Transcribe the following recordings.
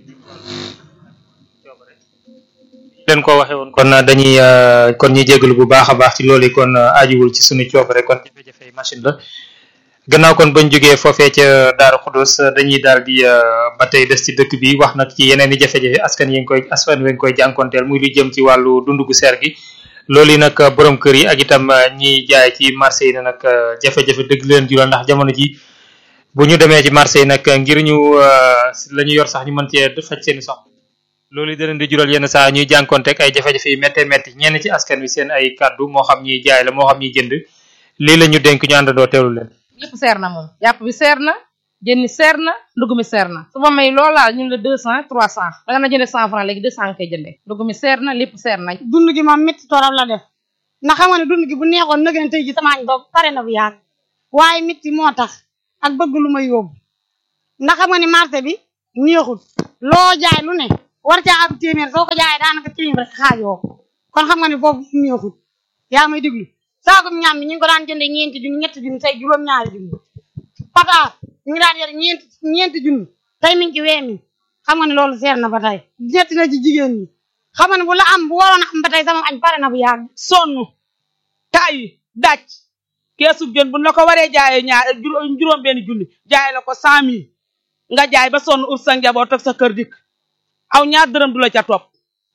leen ko waxee woon kon dañuy kon ñuy jégalu bu baax a baax ci loolu kon ajuwul ci suñu coobare kon jafe-jafe machine la gannaaw kon bañ jógee foofee ca Daaru Xudus dañuy daal di ba tey des ci dëkk bi wax nag ci yeneen i jafe-jafe askan yi ngi koy askan wi ngi koy jànkonteel muy lu jëm ci wàllu dund gu seer gi loolu yi nag borom kër yi ak itam ñiy jaay ci marché yi ne nag jafe-jafe dëgg leen jural ndax jamono ji bu ñu demee ci marché yi nag ngir ñu la ñu yor sax ñu mën cee faj seeni soxla loolu yi da leen di jural yenn saa ñuy jànkonteeg ay jafe-jafe yu méttee métti ñenn ci askan wi seen ay kàddu moo xam ñiy jaay la moo xam ñiy jënd lii la ñu dénk ñu àndandoo teewlu leen. lépp seer na moom yàpp bi seer na jën ni seer na ndugg mi seer na su ma may loolaa ñun la deux cent trois cent da nga na jënde cent franc léegi deux cent nga koy jëndee ndugg mi seer na lépp seer na dund gi moom métti torop la def ndax xam nga ne dund gi bu neexoon nëgën tey ji samaañ doog pare na bu yàgg waaye métti moo tax ak bëgg lu ma yóbbu ndax xam nga ni marché bi neexul loo jaay lu ne war caa am téeméer soo ko jaayee daanaka téeméer rek xaajoo kon xam nga ni foofu neexul yaa may déglu saako ñaam bi ñu ngi ko daan jëndee ñeenti junni ñetti junni tey juróom-ñaari junni pataas ñu ngi daan yor ñeenti ñeenti junni tey mi ngi ci wee mi xam nga ne loolu seer na ba tey ñetti na ci jigéen ñi xam nga ne bu la am bu waroon a am ba tey sama añ pare na bu yàgg sonn tay daj keesu jën bu la ko waree jaayee ñaar juróom benn junni jaay la ko cent mille nga jaay ba sonn ub sa njaboot ak sa kër dikk aw ñaar dërëm du la ca topp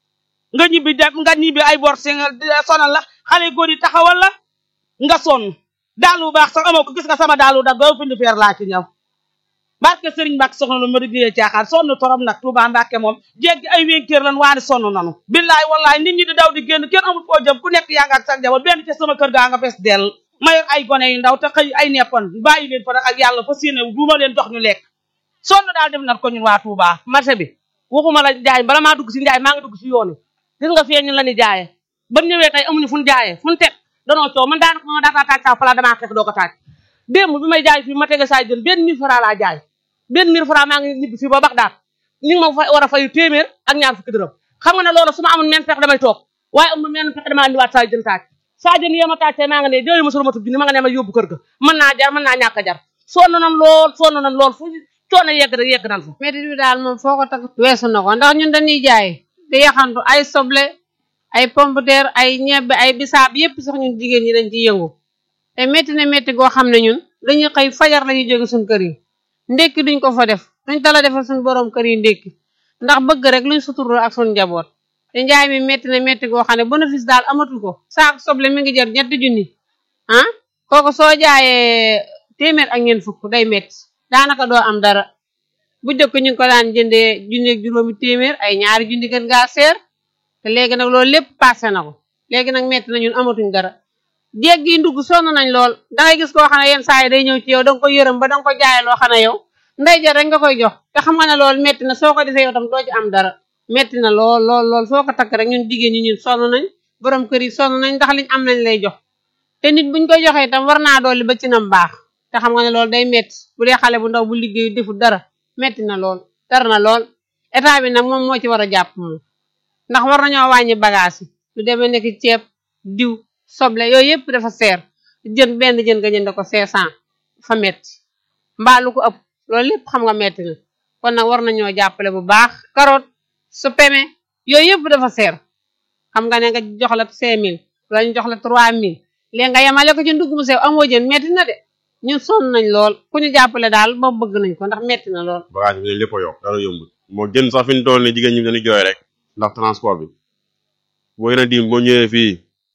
nga ñibbi dem nga ñibbi ay bor si nga sonal la xale góor yi taxawal la nga sonn daalu bu baax sax amoo ko gis nga sama daalu dag ba pindi feer laa ci ñëw barke sëriñ Mbàkke soxna lu ma rigéeyee caaxaan sonn torop nag Tuubaa Mbàkke moom jéggi ay wénkéer lan waane sonn nanu billaay wallaay nit ñi di daw di génn kenn amul foo jëm ku nekk yaa nga ak sa njaboot benn ca sama kër gaa nga fees dell ma yor ay gone yu ndaw te xëy ay neppan bàyyi leen fa nag ak yàlla fa séene du ma leen jox ñu lekk sonn daal def nag ko ñun waa Tuubaa marché bi waxuma la jaay bala maa dugg si njaay maa ngi dugg si yoonu gis nga fee ñu la ni jaaye ba ñëwee tey amuñu fu ñu jaayee fu ñu teg danoo coow man daanaka ma daataa taaj saa fala damaa xeex doo ko taaj démb bi may jaay fii ma tege saa jën benn mille francs laa jaay benn mille francs maa ngi ñibbi fii ba Baxdaad ñu ngi ma fa war a fayu téeméer ak ñaar fukki dërëm xam nga ne loolu su ma amoon men pexe damay toog waaye amul men pexe damaa andiwaat saa jën taaj saa jën yema taaj tey maa nga ne jooyu ma sulu ma tub junni ma nga ne ma yóbbu kër ga mën naa jar mën naa ñàkk a jar sonn nan lool sonn nan lool fu coono yegg rek yegg nan fa métti bi daal moom foo ko takk weesu na ko ndax ñun dañuy jaay di yaxantu ay soble ay pomme de terre ay ñebbe ay bisaab yépp sax ñun jigéen ñi dañ ci yëngu te métti na métti goo xam ne ñun dañuy xëy fajar lañuy jóge suñ kër yi ndékki duñ ko fa def duñ tala defal suñ boroom kër yi ndékki ndax bëgg rek luñ suturoo ak suñ njaboot te njaay mi métti na métti goo xam ne bénéfice daal amatul ko saako soble mi ngi jar ñetti junni ah kooku soo jaayee téeméer ak ñeent fukk day métti daanaka doo am dara bu jëkk ñu ngi ko daan jëndee junni ak juróomi téeméer ay ñaari junni gën gaa seer te léegi nag loolu lépp passé na ko léegi nag metti na ñun amatuñ dara jéeg gi ndugg sonn nañ lool dangay gis koo xam ne yenn saa yi day ñëw ci yow danga ko yërëm ba danga ko jaay loo xam ne yow nday jar rek nga koy jox te xam nga ne loolu metti na soo ko defee yow tam doo ci am dara metti na lool lool lool foo ko takk rek ñun jigéen ñi ñun sonn nañ borom kër yi sonn nañ ndax liñ am nañ lay jox te nit buñ koy joxee itam war naa dolli ba ci nam baax te xam nga ne loolu day metti bu dee xale bu ndaw bu liggéey deful dara metti na lool dara na lool état bi nag moom moo ci war a jàpp moom ndax war nañoo wàññi bagage yi lu demee nekk ceeb diw soble yooyu yëpp dafa seer jën benn jën nga jënd ko cinq cent fa metti mbaa lu ko ëpp loolu lépp xam nga metti na kon nag war nañoo jàppale bu baax carotte su peme yooyu yëpp dafa seer xam nga ne nga jox la cinq mille wala ñu jox la trois mille léegi nga yemale ko ci ndugg mu sew amoo jën metti na de ñun sonn nañ lool ku ñu jàppale daal ba bëgg nañ ko ndax metti na lool bagage bi ne lépp a yokk dara yombul moo jën sax fi ñu toll ni jigéen ñi dañuy jooy rek ndax transport bi boo gën a dim boo ñëwee fii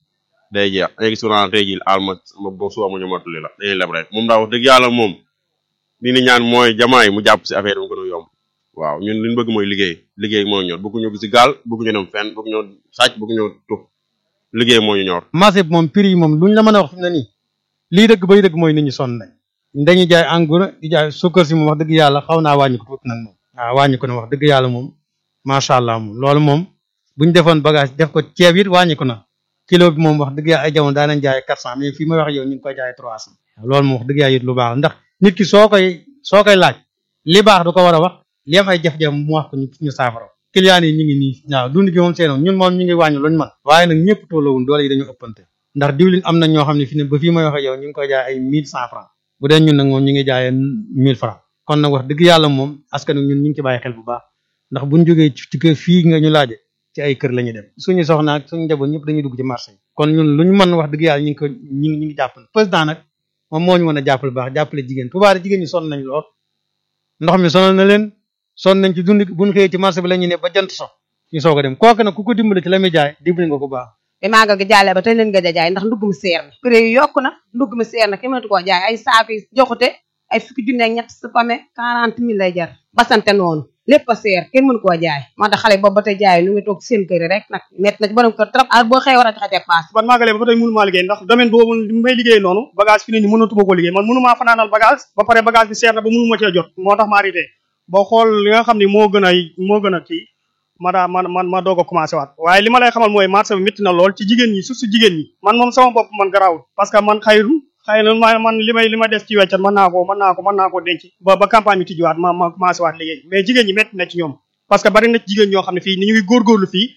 day jeex day gis naa tey jii alma ma bo suba mu ñu mottali la dañuy leb rek moom daa wax dëgg yàlla moom li ni ñaan mooy jamaay mu jàpp si affaire bi mu gën a yomb waaw ñun li ñu bëgg mooy liggéey liggéey moo ñor bëgg ñu si gaal bëgg ñu dem fenn bëgg ñoo sàcc bëgg ñoo tux liggéey moo ñu ñor marché bi moom prix yi moom luñ la mën a wax fi mu ne nii lii dëgg bay dëgg mooy nit ñi sonn nañ dañuy jaay en gros di jaay sukkar si moom wax dëgg yàlla xaw naa wàññi ko tuuti nag moom waaw wàññi ko na wax dëgg yàlla moom macha allah moom loolu moom buñ defoon bagage def ko ceeb it wàññi ko na kilo bi moom wax dëgg yàlla ay jamono daa nañ jaay quatre cent mais fii may wax yow ñu ngi koy jaay trois cent loolu moom wax dëgg yàlla it lu baax ndax nit ki soo koy soo koy laaj li baax du ko war a wax li am ay jafe-jafe mu wax ko ñu saafara client yi ñu ngi nii waaw dund gi moom seenoon ñun moom ñu ngi wàññi luñu man waaye nag ñëpp tollawul doole yi dañu ëppante ndax diwlin am na ñoo xam ne fi ne ba fii may waxe yow ñu ngi koy jaay ay mille cent francs bu dee ñun nag moom ñu ngi jaayee mille francs kon nag wax dëgg yàlla moom askan wi ñun ñu ngi ci bàyyi xel bu baax ndax buñ jógee ci kër fii nga ñu laaje ci ay kër la ñuy dem suñu soxna ak suñu njaboot ñëpp dañuy dugg ci marché yi kon ñun lu ñu mën wax dëgg yàlla ñu ngi ko ñi ngi ñi ngi jàppale président nag moom moo ñu mën a jàppale baax jàppale jigéen tubaab jigéen ñi sonn nañ lool ndox mi sonal na leen sonn nañ ci dund buñ xëyee ci marché bi la ñuy ne ba jant so ñu soog a dem kooku nag ku ko dimbale ci la muy jaay dimbali nga ko baax bi maagal gi jàllee ba tey leen gëj a jaay ndax ndugg mi seer na prix yi yokku na ndugg mi seer na ki mënatu koo jaay ay saako yi joxute ay fukki junne ak ñett su pame quarante mille lay jar basante noonu lépp a seer kenn mënu koo jaay moo tax xale boobu ba tey jaay ñu ngi toog seen kër yi rek nag métti na ci borom kër trop ah boo xëy war a joxe dépense ban maagalee ba ba tey mënu maa liggéey ndax domaine boobu li may liggéey noonu bagage fi ne ni mënatuma ko liggéey man mënu maa fanaanal bagage ba pare bagage bi seer na ba mënu ma cee jot moo tax ma arrêté boo xool li nga xam ne moo gën a moo gën a kii ma daa man man ma doog a commencé waat waaye li ma lay xamal mooy marché bi métti na lool ci jigéen ñi surtout jigéen ñi man moom sama bopp man garaawul parce que man xayru xëy na ma man li may li ma des ci weccat mën naa ko mën naa ko mën naa ko denc ba ba campagne bi tijjiwaat ma ma commencé waat liggéey mais jigéen ñi métti na ci ñoom parce que bari na ci jigéen ñoo xam ne fii ni ñu ngi góorgóorlu fii